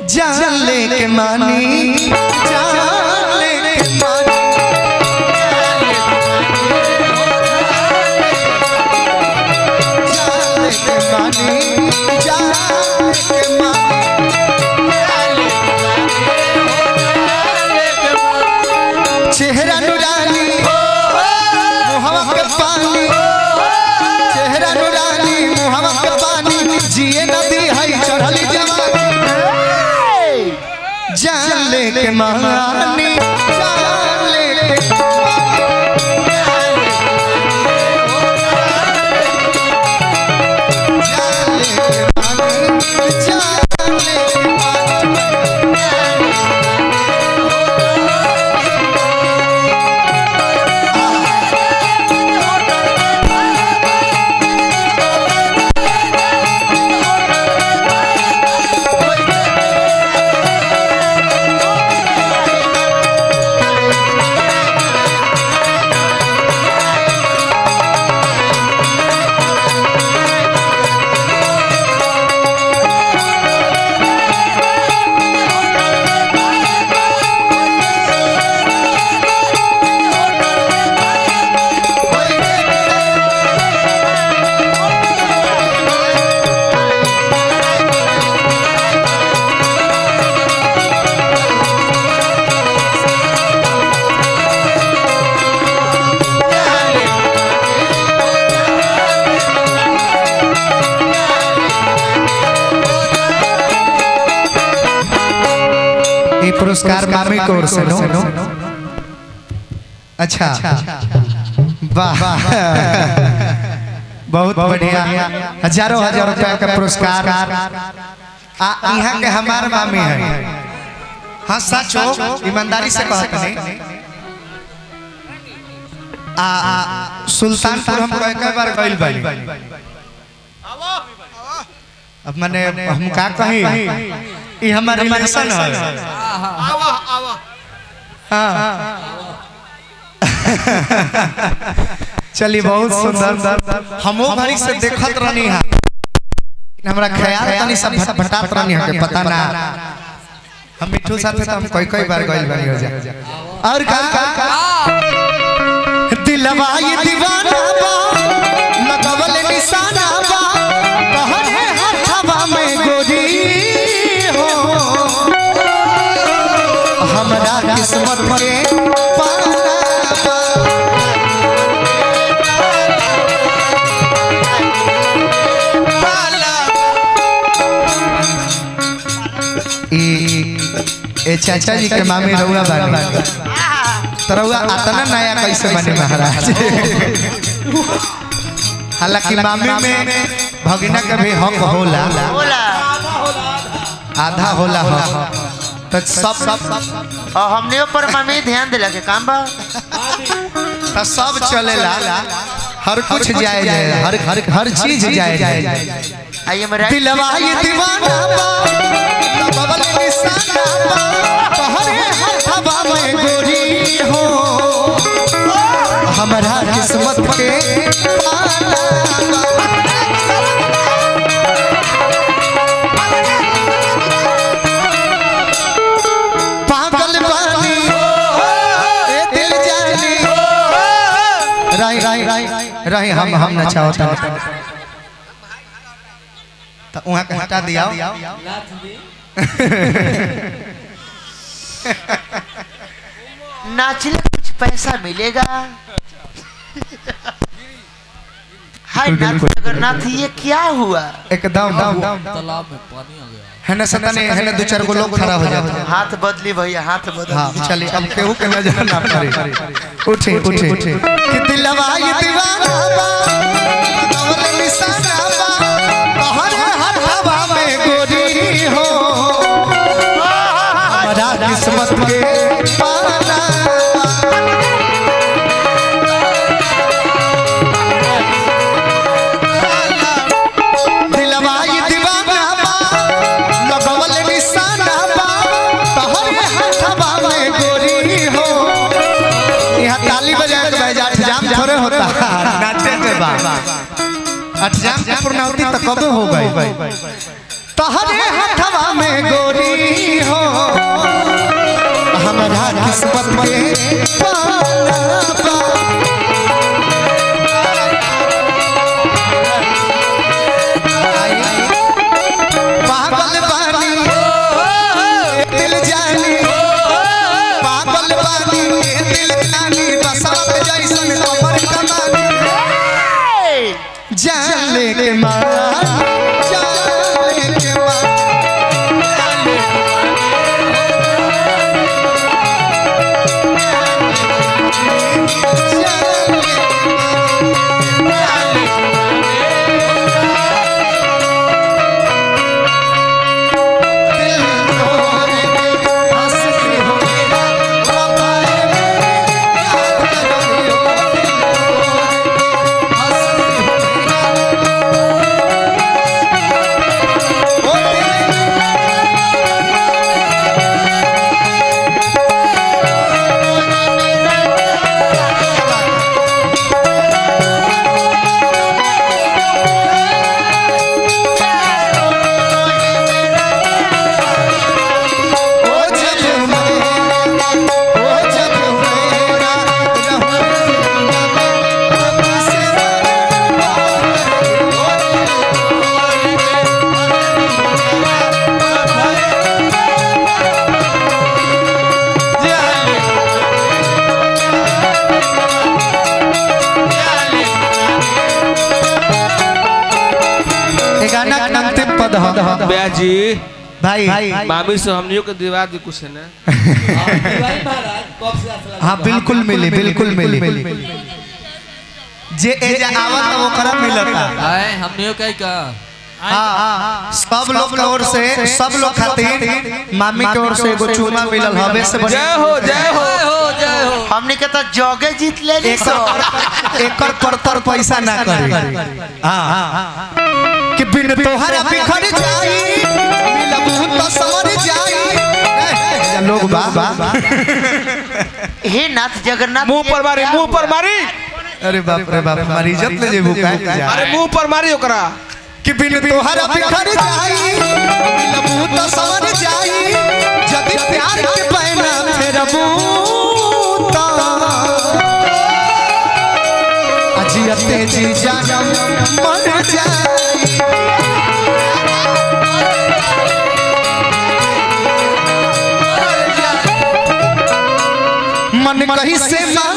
जान लेके मानी जान लेके मानी जान लेके मानी जान लेके मानी चेहरा नुरानी मुहवा के पानी चेहरा नुरानी मुहवा के पानी जिए नदी है चढ़ली जवानी जान लेके मानी जान लेके जान लेके मानी जान लेके मानी ये पुरस्कार मामी की ओर से नो अच्छा वाह बहुत बढ़िया हजारों हजार रुपया का पुरस्कार आ यहाँ के हमार मामी है हाँ सच हो ईमानदारी से कहते नहीं आ आ, सुल्तानपुर हम कई कई बार गइल बानी अब मैंने हम का कही ये हमारे रिलेशन है हाँ चलिए बहुत सुंदर हमो घड़ी से देखत रहनी है हमरा ख्याल तनी सब भटभटात रहनी है के पता ना हम मिठू साथे तो हम कई कई बार गइल बानी हो जा और का दिलवा ये दीवाना बा लगवल निशाना बा कहर है हथवा में गोरी हो हमरा किस्मत के पाना बा ई ए चाचा जी के मामी रउआ बानी तो रउआ अतना नया कैसे बने महाराज हालांकि मामी में भगिना के भी हक होला बोला आधा होला हक तो सब सब और हमने ऊपर मम्मी ध्यान दिला के काम बा तो सब चलेला हर कुछ जाए जाए हर हर हर चीज जाए जाए आइए मेरा दिलवा ये दीवाना बा बबल निशाना बा कहरे हथवा में गोरी हो हमरा किस्मत के पाना बा। पागल बानी ए दिल जानी राई राई राई राई हम हम नचाओ ता तो वहाँ के हटा दिया नाचले कुछ पैसा मिलेगा हाय नाथ जगन्नाथ ये क्या हुआ एकदम तालाब में पानी आ गया है ना सतने है ना दो चार गो लोग खड़ा हो जाते हैं हाथ बदली भैया हाथ बदली हाँ चलिए अब केहू के नजर ना पड़े उठे उठे उठे कि दिलवा ये दीवाना बा कवल निशाना बा कहर हर हवा में गोरी हो हमारा किस्मत के पाना दिलवा ये दीवाना बा लगवल निशाना बा तोहरे हथवा में गोरी हो यहाँ ताली बजा के बजा जाम थोड़े होता नाचे के बाद अठजाम की पूर्णावती तो कब हो गई तोहरे हथवा में गोरी किस्मत के पाना बा पागल बानी ए दिल जानी पागल बानी ए दिल जानी बसंत जैसन अमर कमानी जान लेके मार जान लेके मार जान लेके दिल तोड़ दे हंसती हो मेरा वफाए मेरे याद करो दिल तोड़ दे हंसती हो मेरा ओ दिल ओ जब मेरा ओ जब मेरा रहूं मैं से ये गाना के अंतिम पद ह भैया जी भाई मामी से हमनियों के दिवा दी कुछ है ना हाँ बिल्कुल मिली बिल्कुल मिली जे एजा आवत वो करा मिलता आए हमने कहीं का हाँ सब लोग के ओर से सब लोग खातिर मामी के ओर से एगो चूमा मिलल हवे से बड़ी जय हो जय हो जय हो जय हो हमने के तो जॉगे जीत ले ली सो एकर एकर परतर पैसा ना करी हाँ कि बिन तोहरा बिखर जाई मिलबू तो समर जाई ए, लोग बा हे नाथ जगन्नाथ मुंह पर मारी मुंह पर मारी अरे बाप रे बाप हमारी इज्जत ले जेबू का अरे मुंह पर मारी ओकरा कि बिन तोहरा बिखर जाई मिलबू तो समर जाई जदि प्यार के पैना फेरबू तो अजियते जी जानम मर जाई मन कहीं से ना